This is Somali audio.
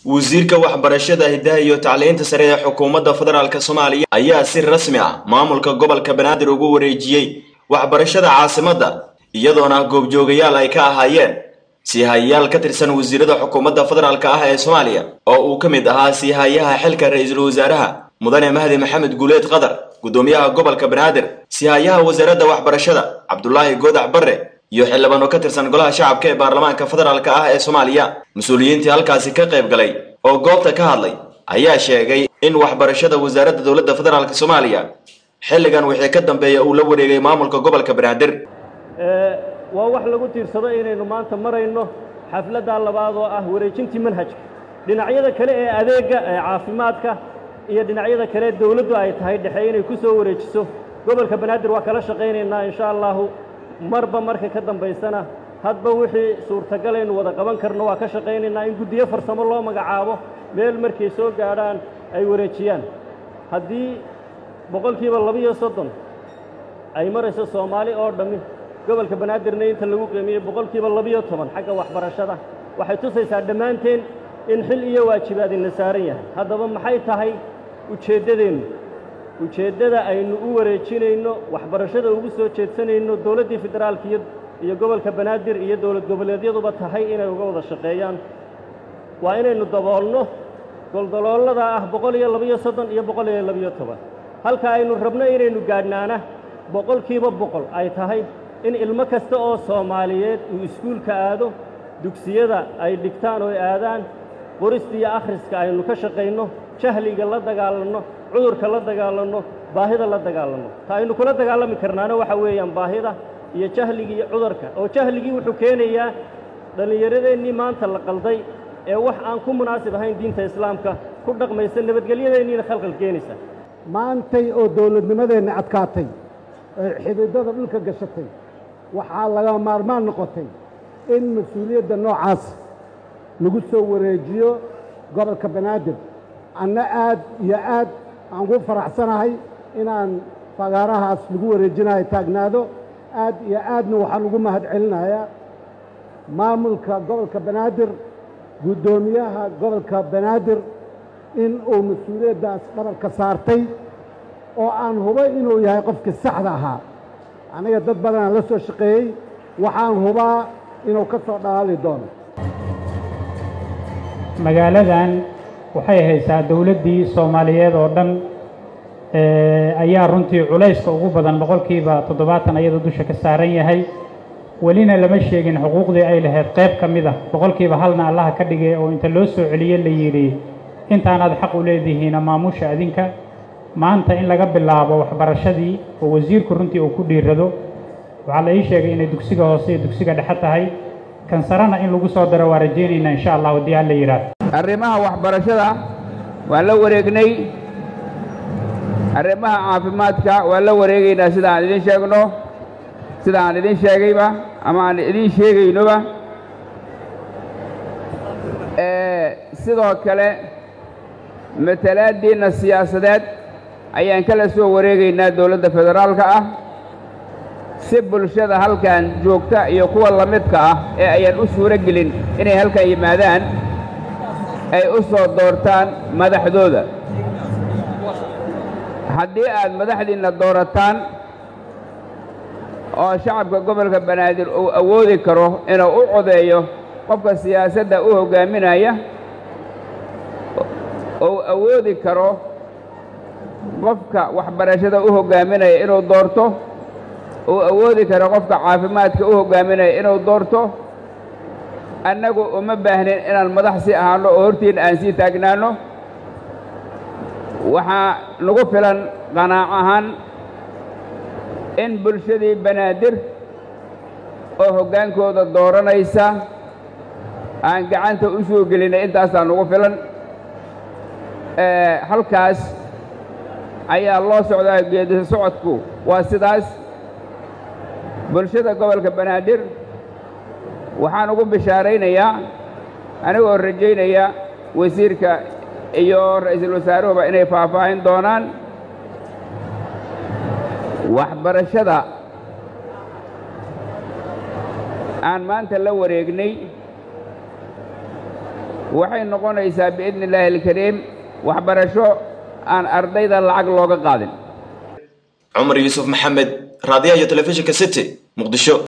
wasiirka waxbarashada hiddaha iyo tacliinta sare ee xukuumadda federaalk soomaaliya ayaa si rasmi ah maamulka gobolka banaadir ugu wareejiyey waxbarashada caasimadda iyadoona goobjoogayaal ay ka ahaayeen siihayayaal ka tirsan wasiirada xukuumadda federaalk ah ee soomaaliya oo uu ka mid ahaa siihayaha xilka ra-iisul wasaaraha mudane mahdi maxamed guuleed qadar guddoomiyaha gobolka banaadir siihayaha wasaaradda waxbarashada cabdulaahi goodax barre iyo xildhibaano ka tirsan golaha shacabka ee baarlamaanka federaalk ah ee soomaaliya mas-uuliyiintii halkaasi ka qayb galay oo goobta ka hadlay ayaa sheegay in waxbarashada wasaaradda dowladda federaalk soomaaliya xilligan wixii ka dambeeya uu la wareegay maamulka gobolka banaadir waa wax lagu tiirsado inaynu maanta marayno xafladdaa labaad oo ah wareejintii manhajka dhinacyada kale ee adeegga ee caafimaadka iyo dhinacyada kale dowladdu ay tahay dhexe inay ku soo wareejiso gobolka banaadir waa kala shaqaynaynaa insha allahu marba marka ka dambaysana hadba wixii suurtagal aynu wada qaban karno waa ka shaqaynaynaa in guddiyo farsamo loo magacaabo meel markay soo gaadhaan ay wareejiyaan haddii boqolkiiba labiyo soddon ay marayso soomaali oo dhammi gobolka banaadirna inta lagu qiimiyey boqolkiiba labiyo toban xagga waxbarashada waxay tusaysaa dhammaanteen in xil iyo waajibaadina saaran yahay haddaba maxay tahay ujeeddadeennu ujeeddada aynu u wareejinayno waxbarashada ugu soo jeedsanayno dowladdii federaalka iyo iyo gobolka banaadir iyo dowlad goboleedyaduba tahay inay uga wada shaqeeyaan waa inaynu daboolno goldaloolada ah boqol iyo labiyo soddon iyo boqol iyo labiyo toban halka aynu rabno inaynu gaadhnaana boqolkiiba boqol ay tahay in ilmo kasta oo soomaaliyeed uu iskuulka aado dugsiyada ay dhigtaan oo ay aadaan qorista iyo akhriska aynu ka shaqayno jahliga la dagaalanno cudurka la dagaalanno baahida la dagaalanno ta aynu kula dagaalami karnaana waxa weeyaan baahida iyo jahligii iyo cudurka oo jahligii wuxuu keenayaa dhallinyaradeenii maanta la qalday ee wax aan ku munaasib ahayn diinta islaamka ku dhaqmaysa nabadgelyadeenniina khalqal keenaysa maantay oo dowladnimadeenna adkaatay ee xididada dhulka gashatay waxaa laga maarmaan noqotay in mas-uuliyadda noocaas lagu soo wareejiyo gobolka banaadir anna aad iyo aad aan ugu faraxsanahay inaan fagaarahaas lagu wareejinayo taagnaado aad iyo aadna waxaan ugu mahad celinayaa maamulka gobolka banaadir guddoomiyaha gobolka banaadir in uu mas-uuliyaddaas dhabarka saartay oo aan hubay inuu yahay qofkii saxda ahaa aniga dad badanaan la soo shaqeeyey waxaan hubaa inuu ka soo dhalaali doono magaaladan waxay haysaa dowladdii soomaaliyeed oo dhan ayaa runtii culayska ugu badan boqolkiiba toddobaatan ayadoo dusha ka saaran yahay welina lama sheegin xuquuqdii ay lahayd qayb ka mid ah boqolkiiba halna allaha ka dhigay oo inta loo soo celiye la yidhi intaanaad xaq u leedihiina maamusha adinka maanta in laga bilaabo waxbarashadii oo wasiirku runtii uu ku dhiirado waxaa la ii sheegay inay dugsiga hoose iyo dugsiga dhexe tahay kan sarena in lagu soo daro waa rajaynaynaa insha allah haddii alla yidhaahdo arrimaha waxbarashada waan la wareegnay arrimaha caafimaadka waan la wareegaynaa sida aan idin sheegno sida aan idin sheegayba ama aan idin sheegaynoba sidoo kale matalaaddiinna siyaasadeed ayaan kala soo wareegaynaa dowladda federaalka ah si bulshada halkan joogta iyo kuwa la midka ah ee ayaan u suuro gelin inay halkan yimaadaan ay u soo doortaan madaxdooda haddii aad madaxdiinna doorataan oo shacabka gobolka banaadir uu awoodi karo inuu u codeeyo qofka siyaasadda u hoggaaminaya uu awoodi karo qofka waxbarashada u hoggaaminaya inuu doorto uu awoodi karo qofka caafimaadka u hoggaaminaya inuu doorto annagu uma baahnin inaan madax si ahaanno oo hortiinna aan sii taagnaanno waxaa nagu filan qanaac ahaan in bulshadii banaadir oo hoggaankooda dooranaysa aan gacanta u soo gelinay intaasaa nagu filan halkaas ayaa loo socdaa geedi socodku waa sidaas bulshada gobolka banaadir waxaan ugu bishaaraynayaa anigoo rajaynaya wasiirka iyo ra'iisul wasaaruhuba inay faahfaahin doonaan waxbarashada aan maanta la wareegnay waxay noqonaysaa biidni illaahi alkariim waxbarasho aan ardayda lacag looga qaadin cumar yuusuf maxamed raadiyaha iyo telefishinka city muqdisho